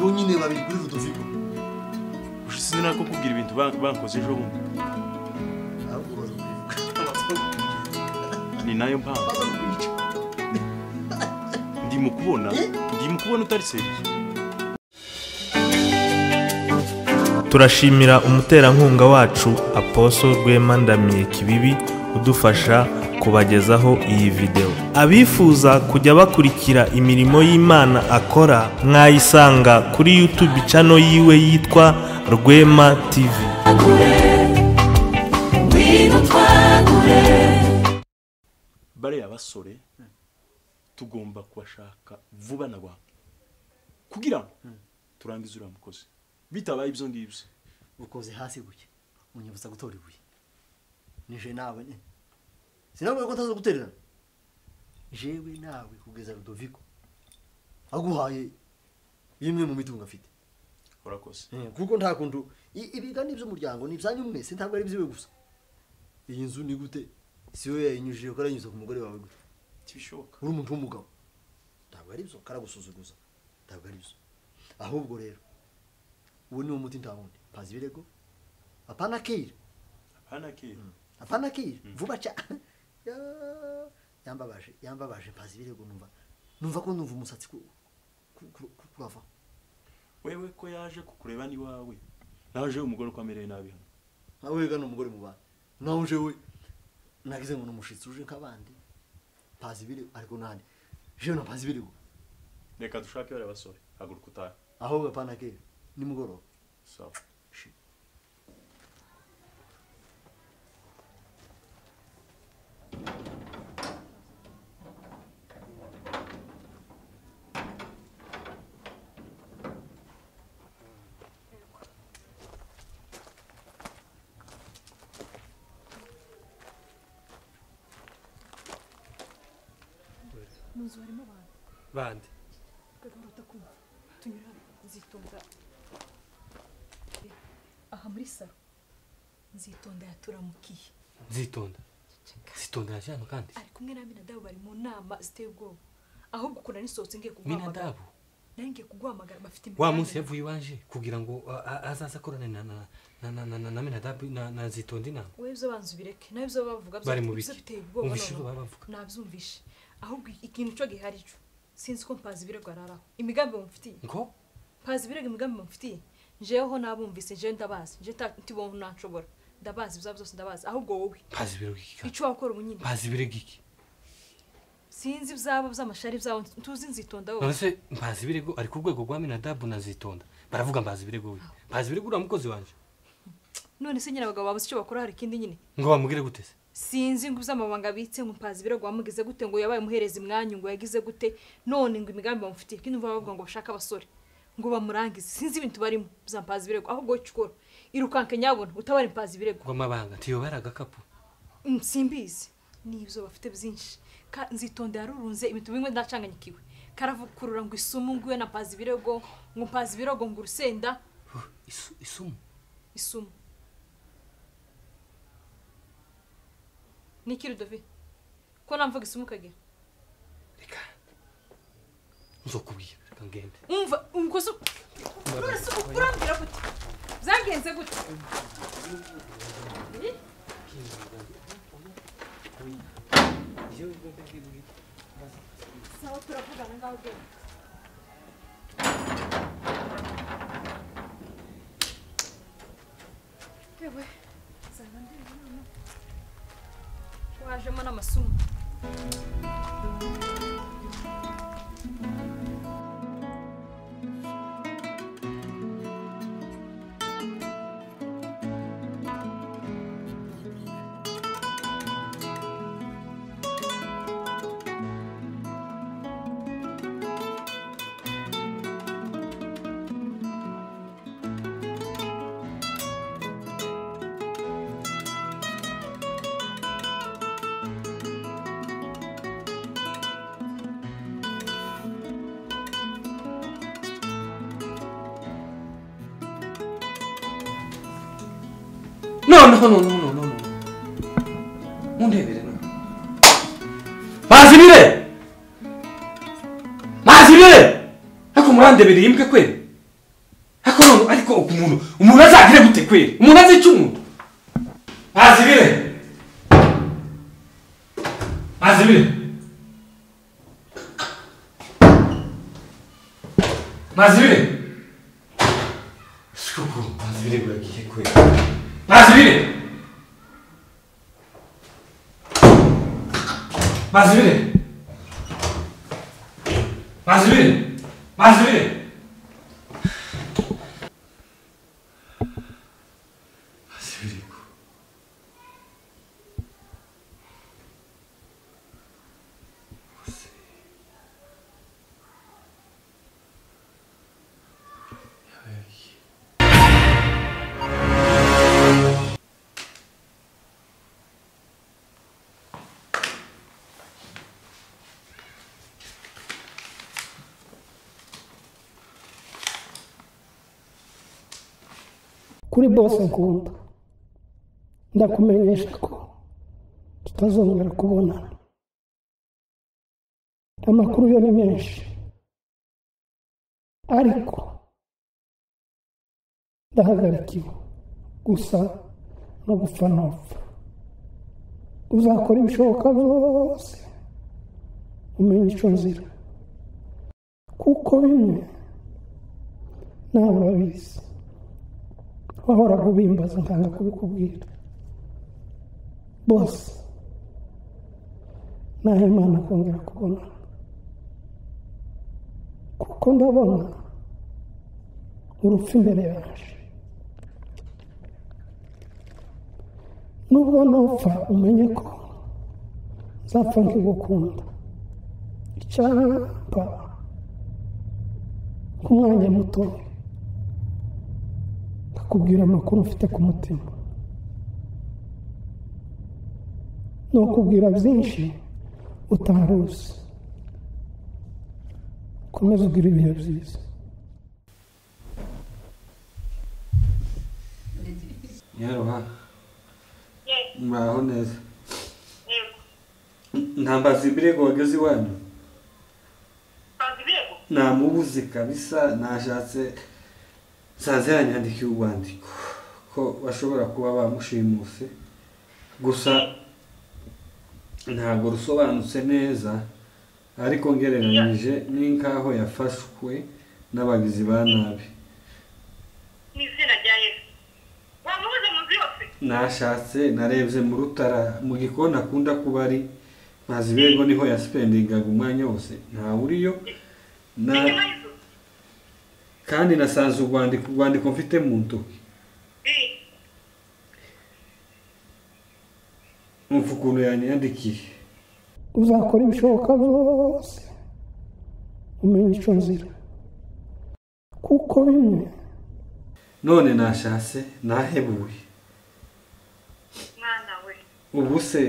bonyine babiri kuri rudovigo ushize nako kubwira ibintu ban- bankoze ejo bundi ahubwo bazakubivuga bazakubica ni nayo mpamvu ndi mu kubona ndi mu kubona utari seriye turashimira umuterankunga wacu aposo rwema ndamiye kibibi udufasha kubagezaho iyi videwo abifuza kujya bakurikira imirimo y'imana akora mwayisanga kuri youtube cano yiwe yitwa rwema tv bariya basore tugomba kubashaka vuba na bwangu kugira ngo turangize uriya mukozi bitabaye ibyo ngibyo ukoze hasi guke unyibutsa gutora ibuye nije nawe ne sinavuga ko ntazo gutererana jewe nawe kugeza rudovigo aguhaye imwe mu mitungo afite urakoze kuko nta kuntu i- ibigani by'umuryango ni ibyanyu mwese ntabwo ari iby'iwe gusa iyi nzu ni gute si we yayinyujije ko aranyuze ku mugore wawe gute ntibishoboka uri umuntu w'umugabo ntabwo ari byo karagusuzuguza ntabwo ari byo ahubwo rero uwo ni wo muti nta wundi pazi ibirego apana kira hano akira apana kira vuba cyane Ya- yambabaje yambabaje pazi ibirego numva numva ko numva umusatsi ku- ku- ku- ku- kurava wewe ko yaje kukureba n'iwawe naje umugore uko amereye nabi hano nawe wega n'umugore mu bana nawe uje we nagize ngo ni umushitsi uje nk'abandi pazi ibirego ariko nandi jewe na pazi ibirego reka dushake bariya basore haguruka utahe ahubwo apana kira nimugoroba sawa Shit. mu nzu harimo abantu bande gahoro utakumva tunyura nzitonda aha muri saro nzitonda yaturamukiye nzitonda nzitonda yaje hano kandi ari kumwe na minadabu bari mu nama ziteye ubwoba ahubwo ukunda nisohotse ngiye kuguhamagara minadabu nari ngiye kuguhamagara bafite wa imigambi. munsi yavuye iwanje kugira ngo a- a- azaze akorane na- na- na- na- na- na- na minadabu na na nzitonda inama wowe ibyo banza ubireke nawe ibyo bavuga Bari mu byo- biki? byo biteye ubwoba Umvishe noneho. ibyo baba bavuga. nabyumvishe ahubwo ikintu cyo gihari cyo sinzi ko mpazi ibirego araraho imigambi mumfitiye ngo mpazi ibirego imigambi mumfitiye njeweho nabumvise njewe ndabazi nje ntibonke nashobora ndabazi ibyo byose ndabazi ahubwo wowe bazi ibiro giki icyo wakora ubu nyine bazi ibiro giki sinzi ibyabo by'amashari byabo ntuzi nzitonda none wowe se mbazi ibirego ari ku rwego rwa minadabu na nzitonda baravuga mbazi ibirego we mbazi ibirego uriya mukozi wanje none se nyine abagabo babuze icyo bakora hari ikindi nyine ngo bamubwire gute se sinzi ngo iby'amabanga abitse ngo mpazi ibirego wamugize gute ngo yabaye umuhereza imwanya ngo yagize gute none ngo imigambi bamufitiye kandi numva bavuga ngo bashaka abasore ngo bamurangize sinzi ibintu barimo bizampaza ibirego ahubwo wowe icyo ukora irukanke nyabona utabara impazi ibirego ngo amabanga ntiyobera agakapu Mm, simbizi n'ibyo bafite byinshi Ka- nzitonda yarurunze ibintu bimwe ndacanganyikiwe karavukurura ngo isumu ngo iwe na mpazi ibirego ngo mpazi ibirego ngo urusenda Huh, isu- isumu isumo niki rudovi ko namvuga isumo ukagira reka nzokubwira reka ngende umva umukozi urasa urambwira gute byagenze gute Eh? sawa turavugana ngaho genda ewe nzaba ndi hano wajemo n'amasumo No, no, no, no, no, no, no. Mundebere no. Mazibire! Mazibire! Ako murandebere yimbwe kweli. ariko umuntu umuntu azagire gute kweri umuntu azi icyo umuntu azibire azibire nazibire shuku nazibire buragiye kweri nazibire nazibire nazibire nazibire Azibireko. Ose. Yabaye. kuri bose ngunda ndakumenyesha ko tutazongera kubonana amakuru yo ni menshi ariko ndahagarikiwe gusa no gupfa ntapfa uzakora ibishoboka byose umenye icyo nzira kuko bimwe ntabwo babizi wahoraga ubimbaza nkanga kubikubwira bose nahimana kongera kubona kuko ndabona urupfu imbere yaje nubwo nupfa umenye ko nzapfa nkigukunda icyapa ku mwanya mutoya akubwira amakuru mfite ku mutima ni ukubwira byinshi utari uzi ukomeze ugire ibihe byiza yaroha mbaho neza nta mbazibirego wageze iwanyu namubuze kabisa nashatse nsanze yanyandikiye urwandiko ko bashobora kuba bamushimuse gusa ntabwo rusobanutse neza ariko ngereranyije n'inkaho yafashwe n'abagizi ba nabi ni izina rya yesu wamubuze mu nzu yose nashatse narebye mu rutara mu gikoni akunda kuba ari mazibego niho yasipendingaga umwanya wose ntawe uriyo na inyuma y'inzu kandi nasanze urwandiko urwandiko mfite mu ntoki Eh, umva ukuntu yanyandikiye uzakora ibishoboka byose umenye icyo nzira kuko bimwe none nashatse nahebuye mwana we ubu se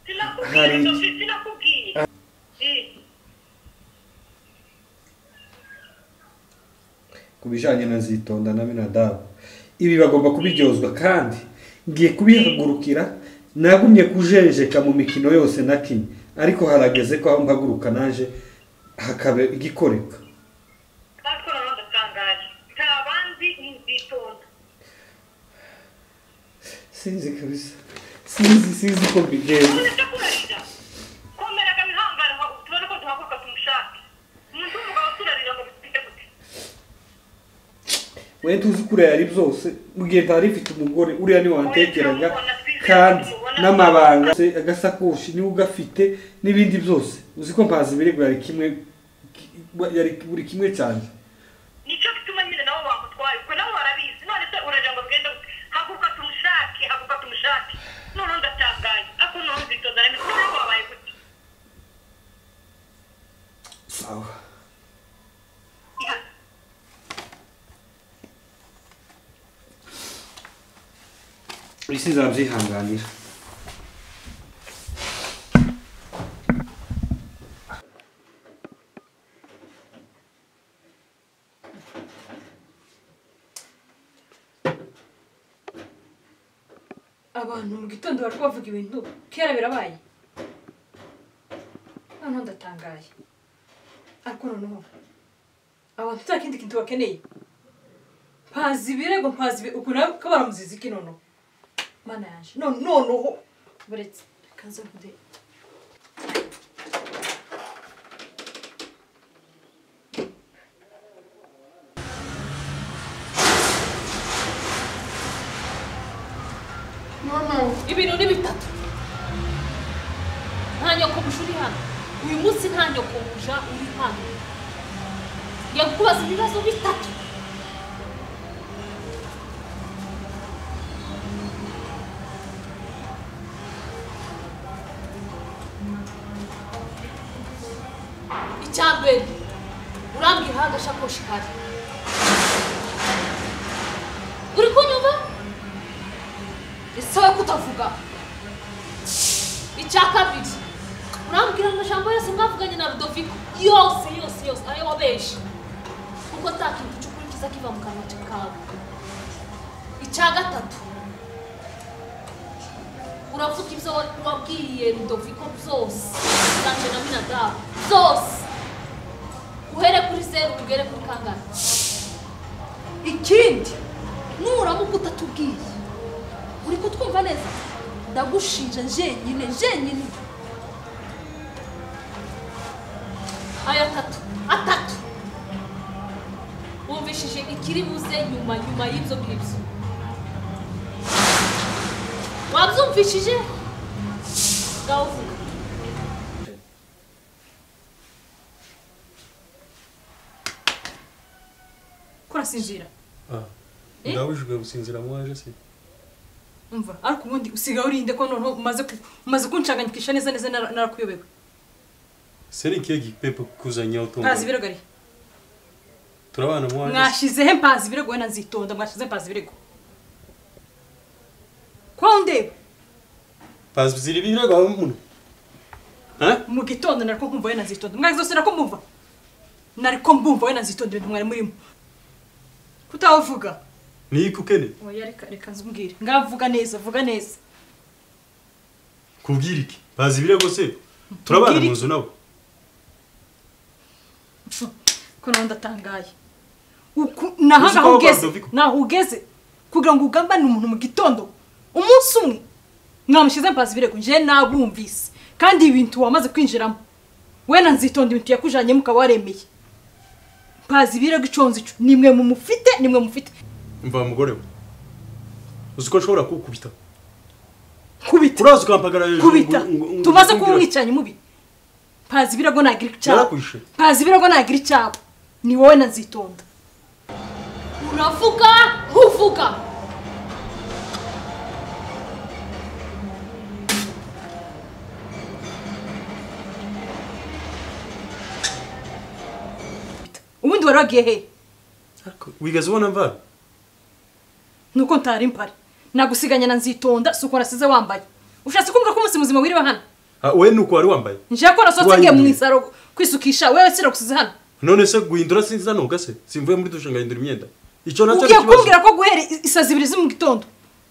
sinakubwiye Hari- Sophie, sinakubwiye Eh, ku bijyanye na zitonda na minadabu ibi bagomba kubiryozwa kandi ngiye kubihagurukira nagumye kujejeka mu mikino yose nakinnye ariko harageze ko aho mpaguruka naje hakaba igikoreka batwo nabo ndatangaye nta bandi ntizitonda sinzi kabisa sinzi sinzi ko mbigenza ubuze icyo kurarira komera kamihangara ngo tubone ko duhaguruka tumushake umuntu w'umugabo turarira ngo bifite gute we tuzi ko uriya ari byose mu gihe ntari mfite umugore uriya niwe wantekeraga kandi n'amabanga se, agasakoshi niwe ugafite n'ibindi byose uzi ko mpazi ibirego yari kimwe yari buri kimwe cyane nicyo gituma nyine nabo bamutwaye ubwo nabo barabizi none se urarira ngo tugende gute haguruka tumushake haguruka tumushake noneho ndatangaye ako noneho nzitonda rero noneho wabaye gute sawa Ihana. isi nzabyihanganira abantu mu gitondo bari kubavuga ibintu kera birabaye noneho ndatangaye ariko noneho abantu nta kindi kintu bakeneye mpazi ibirego mpazi ibi- ukuntu nawe ko baramuziza iki noneho mana yaje none noneho buretse kaza kude ibintu ni bitatu nta nyokomuja uri hano uyu munsi nta nyokomuja uri hano ngiye kukubaza ibibazo bitatu icya mbere urambwira aho agashakoshi kari uri kunyumva ese we kutavuga icya kabiri urambwira amajambo yose mwavuganye na rudoviko yose yose yose ayo wabeje kuko nta kintu cy'ukurikiza kiva mu kanwa kawe icya gatatu uravuga ibyo wa- wabwiye rudoviko byose zanje na minadabu byose uhere kuri zeru ugere kuri kangahe ikindi nuramuka utatubwiye uri kutwumva neza ndagushinja jenyine jenyine aya atatu atatu wumvishije ikiri buze nyuma nyuma y'ibyo ngibyo wabyumvishije ngaho vuga ko urasinzira Eh? ndabujijwe gusinzira mwaje se umva ariko ubundi usigaye urinde ko noneho umaze ku- umaze kunshanganyikisha neza neza nara- narakuyobewe se ni kihe gipepo kikuzanyeho mpazi ibirego ari turabana mwaje se mwashyizehe mpazi ibirego wenda nzitonda mwashyize mpazi ibirego kuba undeba pazi ziri ibirego aho umuntu ha mu gitondo nariko nkumva wenda nzitonda mwari zose nariko mbumva nariko mbumva wenda nzitonda ibintu mwari murimo kutavuga niki ukeneye oya reka reka nzubwire ngavuga neza vuga neza kubwira iki pazi ibirego se turabana Kubwira mu iki? nzu nabo ko nawe ndatangaye Uku- naho Uzi ko ngaho abo ugeze Badoviko- naho ugeze kugira ngo ugambane umuntu mu gitondo umunsi umwe mwamushyize mpazi ibirego njye nabumvise kandi ibintu wamaze kwinjiramo wenda nzitonda ibintu yakujanyemo ukaba waremeye mpazi ibirego iconze ico nimwe mumufite nimwe mufite mva mugore we uzi ko nshobora kukubita kubita uraza ukampagara hejuru kubita ngo- ngo- ngo- tumaze kuba umbwira- umwicanyi mubi mpazi ibirego nagira icyabo Narakwishe. mpazi ibirego nagira icyabo ni wowe na nzitonda uravuga ntuvuga ubundi wari wagiye hehe Ariko wigeze ubona mvana nuko ntari mpari nagusiganya na nzitonda si uko nasize wambaye ushatse kumbwira ko umunsi muzima wiriwe hano Ah, we nuko wari wambaye nje ko nasohotse Wahinduye. ngiye mu isaro kwisukisha wewe siragusize hano none se guhindura sinza nuga se simvuye muri dushe ngahindura imyenda icyo nacyo ari ugiye ikibazo kumbwira ko guhera i- isazi ibiri zo mu gitondo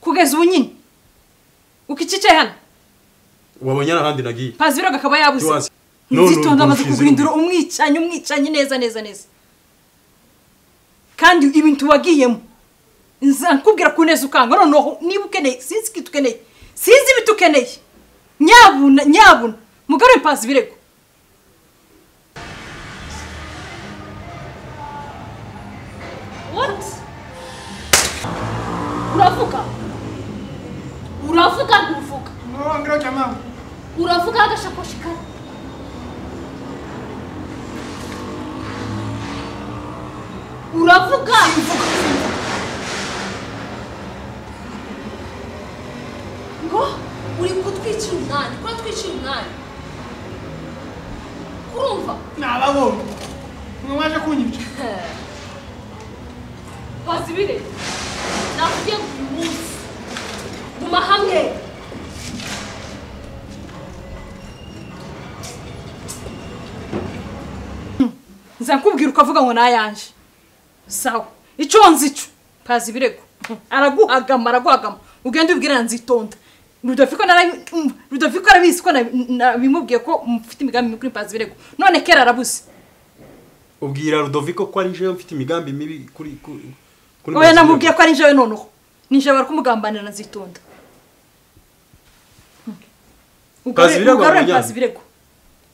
kugeza ubu nyine ukikicaye hano wabonye n'ahandi nagiye pazi ibirego akaba yabuze Ntiwazi. None nzitonda amaze urumva kuguhindura urufunze umwicanyi umwicanyi neza neza neza kandi ibintu wagiyemo nza nkubwira ku neza ukanga noneho niba ukeneye sinzi ikintu ukeneye sinzi ibintu ukeneye nyabuna nyabuna mugarure pazi ibirego What? Uravuga? Uravuga ntuvuga? Uravuga agashakoshi kare? Uravuga? Ngo uri kutwicira umwanya, ko twicira umwanya. Urumva? nababonye mwe mwaje kunyica bazibire nakubwiye ngo uyu munsi guma hamwe nza nkubwira ukavuga ngo nayanje sawa icyo nzi cyo pazi ibirego araguhagama araguhagama ugenda ubwira na nzitonda rudafiko narabi- umva, rudafiko arabizi ko nabi- nabimubwiye ko mufite imigambi mibi kuri pazi ibirego none kera arabuze ubwira rudoviko ko ari jewe mfite imigambi mibi kuri kuri- kuri oya Bazibirego. namubwiye ko ari njyewe noneho ni njyewe bari kumugambanira nazitonda Mpazibirego ugarure wamujyanye? mpazibirego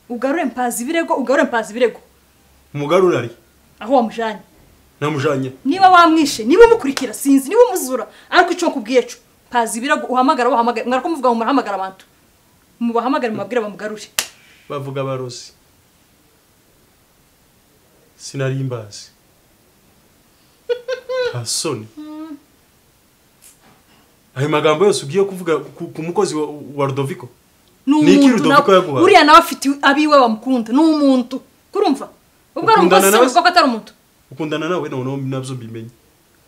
ugarure mpazibirego ugarure mpazibirego umugarura ari aho wamujyanye namujanye niba wamwishe niba umukurikira sinzi niba umuzura ariko icyo nkubwiye cyo mpazibirego uhamagara wahamagara mwarako muvuga ngo murahamagara abantu mubahamagare mubabwire bamugarure bavuga abarozi sinari mbazi nta soni ayo magambo yose ugiye kuvuga ku ku mukozi wa- wa rudoviko ni Ni iki umuntu Rudoviko nawe- yaguhaye? uriya nawe afite abiwe bamukunda ni umuntu kurumva ubwo Ukundana ari umukozi nawe se? uvuga ko atari umuntu ukundana nawe noneho nabyo mbimenye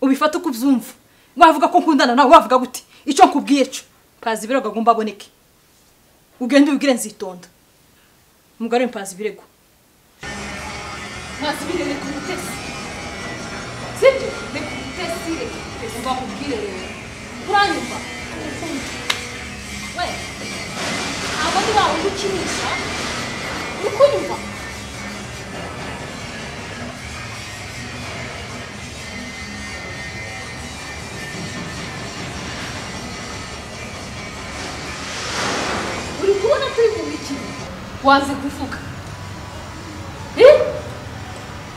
ubifata uko ubyumva wavuga ko nkundana nawe wavuga gute icyo nkubwiye cyo pazi ibirego agomba aboneke ugende ubibwire nzitonda umugore mpazi ibirego mpazi ibirego reka umutesi sibyo reka umutesi reka umutesi mbakubwire rero uranyumva we ntabwo ari wa wundi ukinisha uri kunyumva uri kubona turi mu mikino waza kuvuga Eh?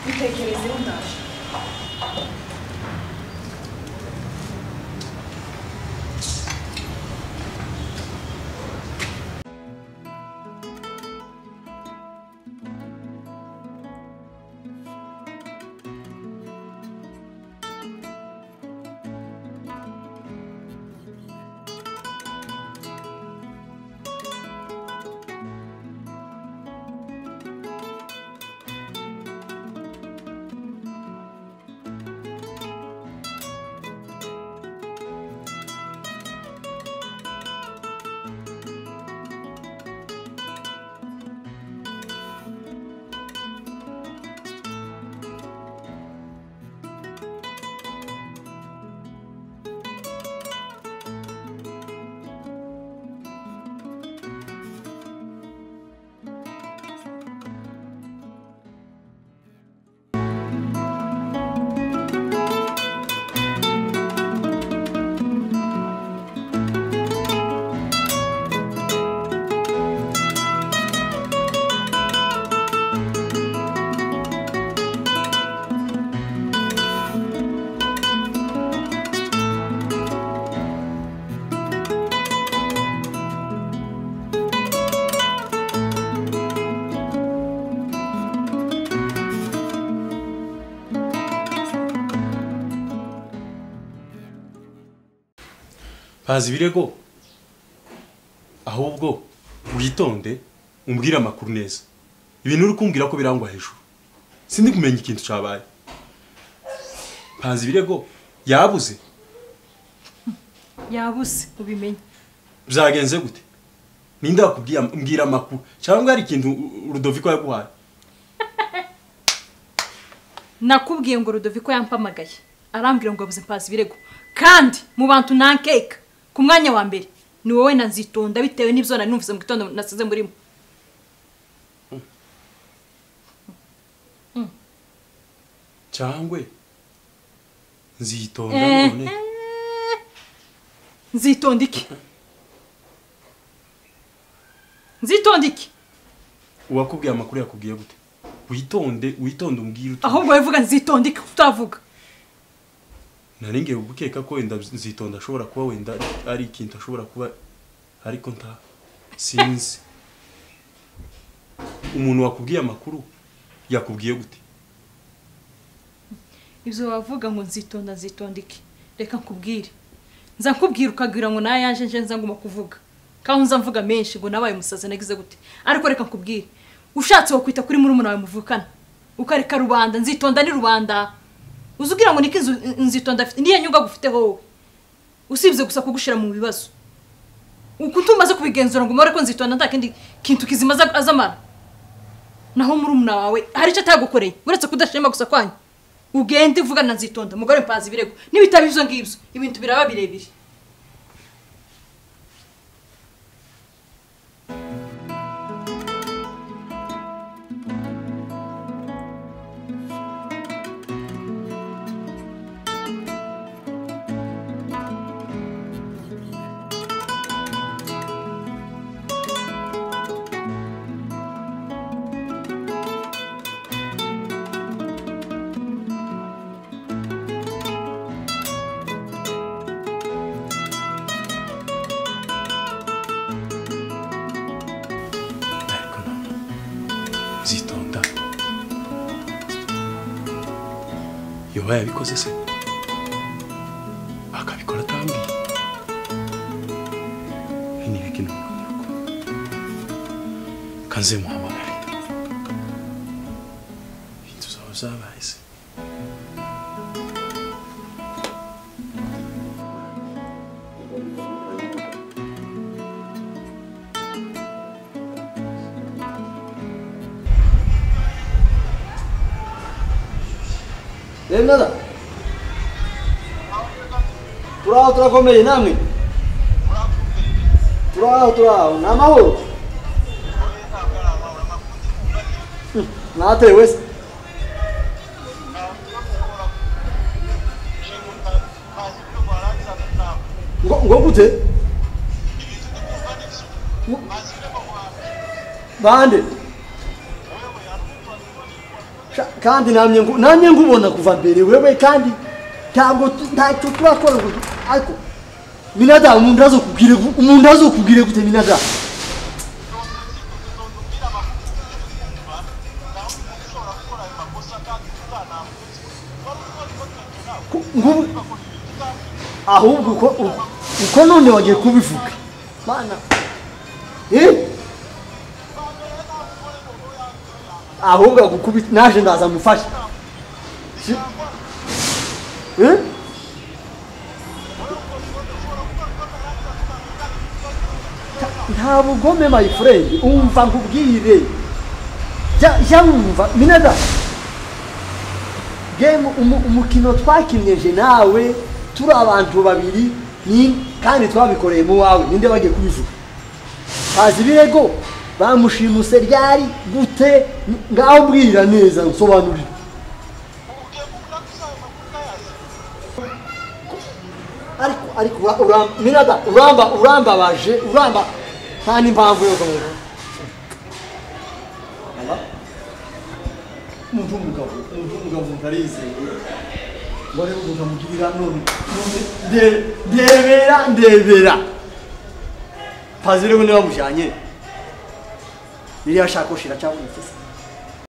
bitekerezeho ndaje bazi ibirego ahubwo witonde umbwire amakuru neza ibintu uri kumbwira ko birangwa hejuru sindi kumenya ikintu cyabaye bazi ibirego yabuze yabuze ubimenye byagenze gute ninde wakubwiye mbwira amakuru cyangwa hari ikintu rudoviko yaguhaye nakubwiye ngo rudoviko yampamagaye arambwira ngo yabuze mpazi ibirego kandi mu bantu nankeka ku mwanya wa mbere ni wowe na nzitonda bitewe n'ibyo nari numvise mu gitondo nasize murimo cyangwa nzitonda Eh, none eh. nzitonda iki nzitonda iki uwakubwiye amakuru yakubwiye gute witonde witonde umbwire utu ahubwo wivuga nzitonda iki utavuga naringiye gukeka ko wenda nzitonda ashobora kuba wenda ari ikintu ashobora kuba ariko nta sinzi umuntu wakubwiye amakuru yakubwiye gute ibyo wavuga ngo nzitonda nzitonda iki reka nkubwire nza nkubwira ukagira ngo nawe yaje nje nza nguma kuvuga kandi nza mvuga menshi ngo nabaye umusazi nagize gute ariko reka nkubwire ushatse wakwita kuri murumuna wawe muvukana ukareka rubanda nzitonda ni rubanda uzi ugira ngo niko inzu- nzitonda afite niyo nyungu agufiteho wowe usibye gusa kugushira mu bibazo uku tumaze kubigenzura ngo umubare ko nzitonda nta kindi kintu kizima aza- azamara naho murumuna wawe hari icyo atagukoreye uretse kudashima gusa kwanyu ugende uvugana na nzitonda mugore mpazi ibirego n'ibitabo ibyo ngibyo ibintu biraba birebire yoba yabikoze se akabikora atambwiye ini bikino kanze muhamagare inzu zawe zabaye se rero nada turi aho turakomeye namwe turi aho turi aho ni amahoro Hmm, nateye wese ngo ngo gute Ngo- bande Sha- kandi namye ngu- namye nkubona kuva mbere wewe kandi ntabwo tu- ntacyo turakora ngo ariko minadamu umuntu azokubwire gu- umuntu azokubwire gute minadamu Ku- ngubu ahubwo uko uko- uko none wagiye kubivuga mana eh ahubwo agukubita naje ndaza mufashe Si- Eh? Ta- nta bugome my friend umva nkubwire jya jya wumva minada game umu- umukino twakinyeje nawe turi abantu babiri ni kandi twabikoreye mu wawe ninde bagiye kubivuga bazi ibirego bamushimuse ryari gute ngaho mbwira neza nsobanurira ariko ariko ura- uram- mirada uramba urambabaje uramba nta n'impamvu yo kumenya umuntu w'umugabo umuntu w'umugabo umuntu arizewe ngo arebe ukuntu amugirira none none nde- ndebera ndebera pazire we niba mujyanye ririya shakoshi iracyabonetse se